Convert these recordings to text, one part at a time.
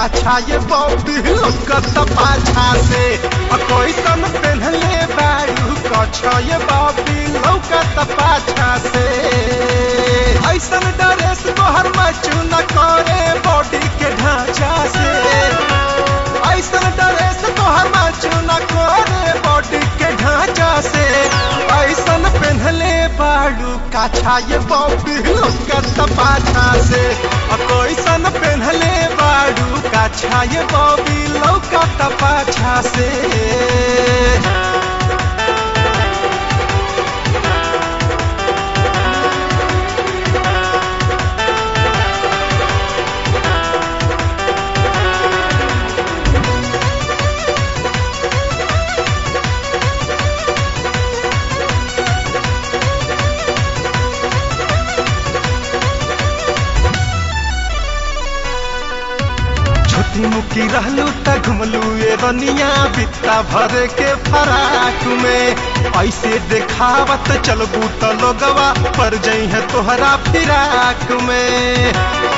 काछा ये बॉबी लौकत पाछा से आ कैसन पेन्हले बारू कछा ये बॉबी लौकत पाछा से ऐसन ड्रेस तोहर मचू न करे बॉडी के ढांचा से ऐसन ड्रेस तोहर मचू न करे बॉडी के ढांचा से ऐसन पेन्हले बारू काछा ये बॉबी लौकत पाछा से आ कैसन पेन्हले बारू काछा ये बॉबी लौकत पाछा से छोटी मुकी रहलू त घुमलू ए रनिया बित्ता भरे के फराक में ऐसे देखावत चलबू त लोगवा पर जई है तोहरा फिराक में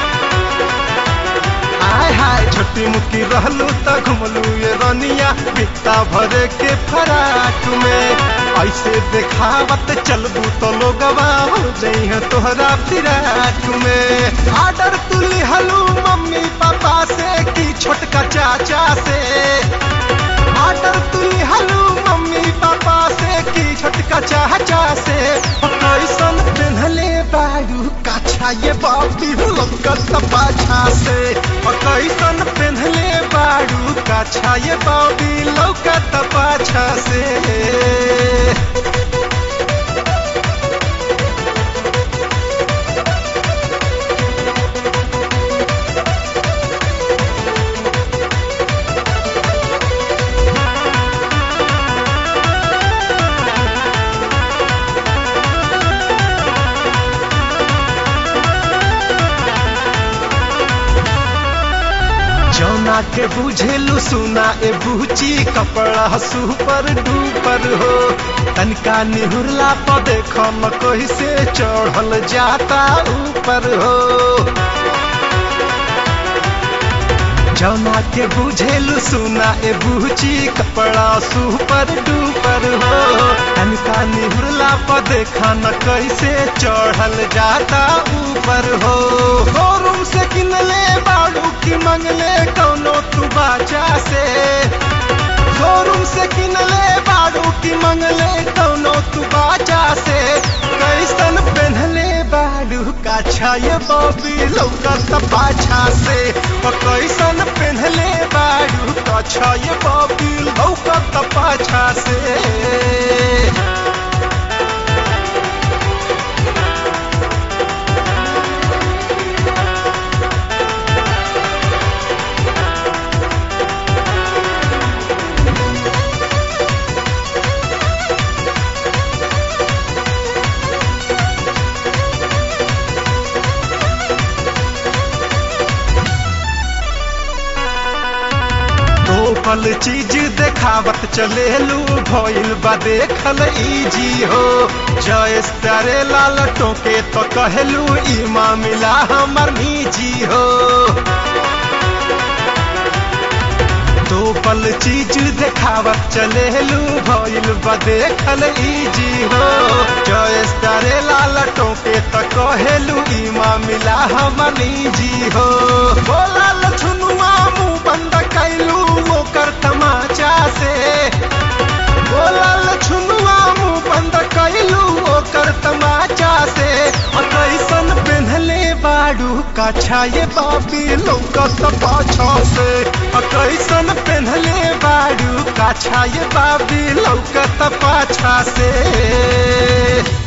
हाय हाय छोटी मुकी रहलू त घुमलू ए रनिया बित्ता भरे के फराक में ऐसे देखावत चलबू तो लोगवा हो जई है तोहरा फिराक में आर्डर तुली हलू मम्मी पापा से की छोटका चाचा से आर्डर तुली हलू मम्मी पापा से की छोटका चाचा से कैसन पेन्हले बारू काछा ये बाबी लौकत पाछा से कैसन पेन्हले बारू काछा ये बाबी लौकत पाछा से जौना के बुझेलू सुना ए बूची कपड़ा सुपर डूपर हो तनका निहुरला पर देखो न कोई से चढ़ल जाता ऊपर हो जौना के बुझेलू सुना ए बूची कपड़ा सुपर डूपर हो तनका निहुरला पर देखा न कैसे चढ़ल जाता ऊपर हो शोरूम से किनले बाड़ू की मंगले कौनो तू बाजा से शोरूम से किनले बाड़ू की मंगले कौनो तू बाजा से कैसन पेन्हले बाड़ू काछा ये बॉबी लौकत पाछा से और कैसन पेन्हले बाड़ू काछा ये बॉबी लौकत पाछा से पल चीज देखावत चलेलू भइल बा देखल इजी हो जय तारे लाल टोके तो कहलू ई मामला हमर निजी हो दो पल चीज देखावत चलेलू भइल बा देखल इजी हो जय तारे लाल टोके तो कहलू ई मामला हमर निजी हो बोला लछुनुआ मुंह बंद कैलू ओकर तमाचा से बोलल छुनुआ मुंह बंद कैलू ओकर तमाचा से और कैसन पेन्हले बाड़ू काछा ये बाबी लौकत पाछा से और कैसन पेन्हले बाड़ू काछा ये बाबी लौकत पाछा से